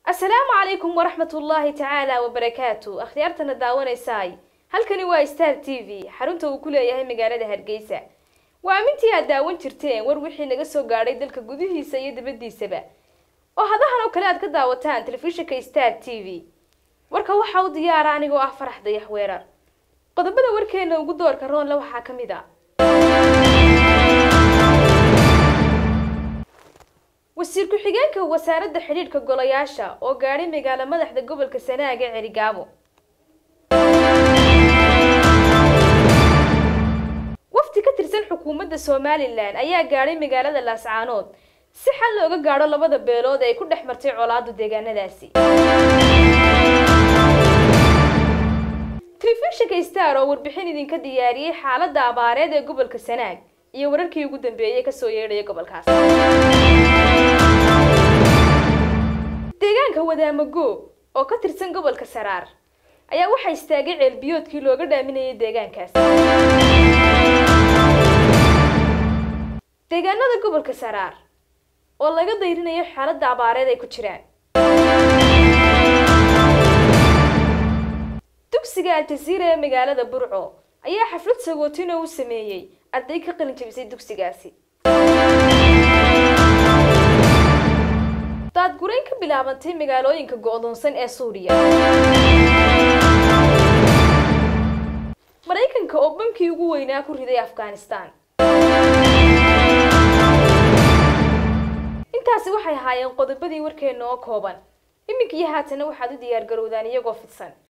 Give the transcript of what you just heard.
asalaamu calaykum waraxmat ullaahi tacaala wabarakaatu akhyaartana daawanaysaay halkani waa star t v xarunta uu ku leeyahay magaalada hargeysa waa amintii aad daawan jirteen war wixii naga soo gaadhay dalka gudihiisa iyo dibaddiisaba oo hadahan oo kale aad ka daawataan telefishinka star t v warka waxaa u diyaara anigoo ah farax dayax weerar qodobada warkeena ugu doorka roonle waxaa ka mid a wasiir ku-xigeenka wasaaradda xidhiidhka golayaasha oo gaadhay magaalo madaxda gobolka sanaag ee celigaabo wafdi ka tirsan xukuumadda somalilan ayaa gaadhay magaalada laascaanood si xal looga gaadho labada beelood ee ay ku dhex martay colaadu deegaanadaasi telefishinka star oo warbixin idinka diyaariyey xaaladda abaareed ee gobolka sanaag iyo wararkii ugu dambeeyey kasoo yeedhaya gobolkaas deegaanka wadaamago oo ka tirsan gobolka saraar ayaa waxaa istaagay ceelbiyoodkii looga dhaaminayay deegaankaas deegaanada gobolka saraar oo laga dayrinayo xaaladda abaareed ay ku jiraan dugsiga aljaziira ee magaalada burco ayaa xaflad sagootina u sameeyey arday ka qalin jabisay dugsigaasi daadgurayn ka bilaabantay magaalooyinka go-doonsan ee suuriya maraykanka oo bankii ugu weynaa ku riday afghanistan intaasi waxay ahaayeen qodobadii warkeena oo kooban iminka iyo haatana waxaad u diyaar garowdaan iyagoo fidsan